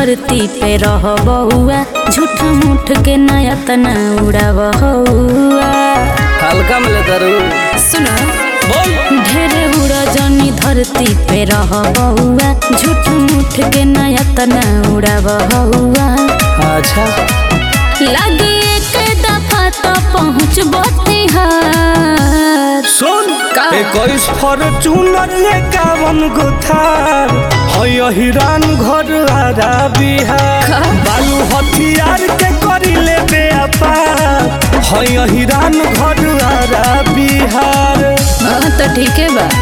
धरती पे रह बहुआ झूठ मूठ के नया तना उड़ा बहुआ हल्का में लेता रू सुना बोल ढेरे उड़ा जनी धरती पे रह बहुआ झूठ मूठ के नया तना उड़ा बहुआ अच्छा लगे एक दफा तो पहुँच बिहार सुन का? इक्कीस फॉर्चूनर एकावन गो थार है हिरान घर आरा बिहार का? बालू हथियार के करी ले व्यापार है हिरान घर आरा बिहार हाँ तो ठीक है बा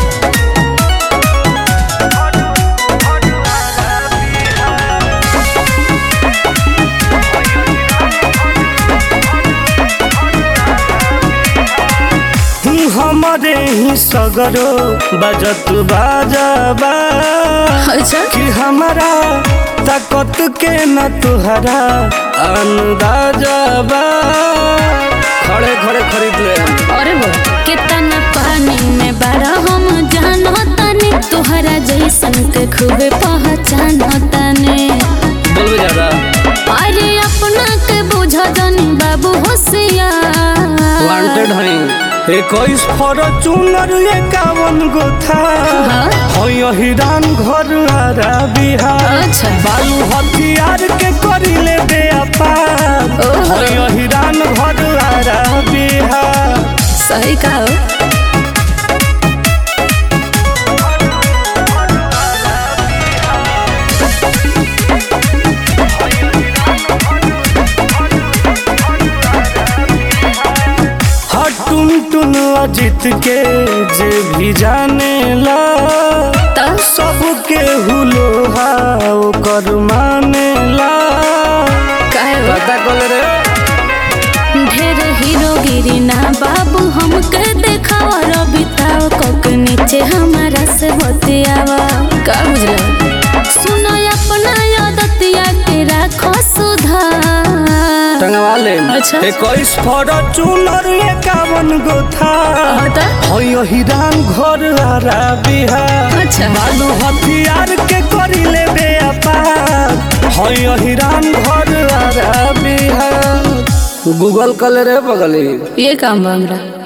हमारे ही सगरो बजत बाजाबा अच्छा कि हमारा ताकत के न तुहरा अंदाजा बा खड़े खड़े खरीद ले अरे वो कितना पानी में बड़ा हम जानो तने तुहरा जैसन के खूबे पहचानो तने बोलबे ज्यादा अरे अपना के बुझा जानी बाबू होशियार वांटेड हई इक्कीस फॉर्चूनर एकावन गो था हाँ? है हिरान घर आरा बिहार अच्छा। बालू हथियार के करी ले व्यापार ओहो। है हिरान घर आरा बिहार सही कहो हर टुन टुन अजित के जे भी जाने ला तो सबके हुलो ओकर माने ला कहे वो? पता कल रे ढेर हीरोगिरी ना बाबू हमके देखावा रबिताओ कोक नीचे हमारा से बतियावा का बुझला सुनो अपना आदतिया के राखो सुधार टंगवा ले अच्छा। इक्कीस फॉर्चूनर एकावन गो था हटा है हिरान घर आरा बिहार अच्छा बालू हथियार के करी ले व्यापार है हिरान घर आरा बिहार गूगल कल रे बगली ये काम बा हमरा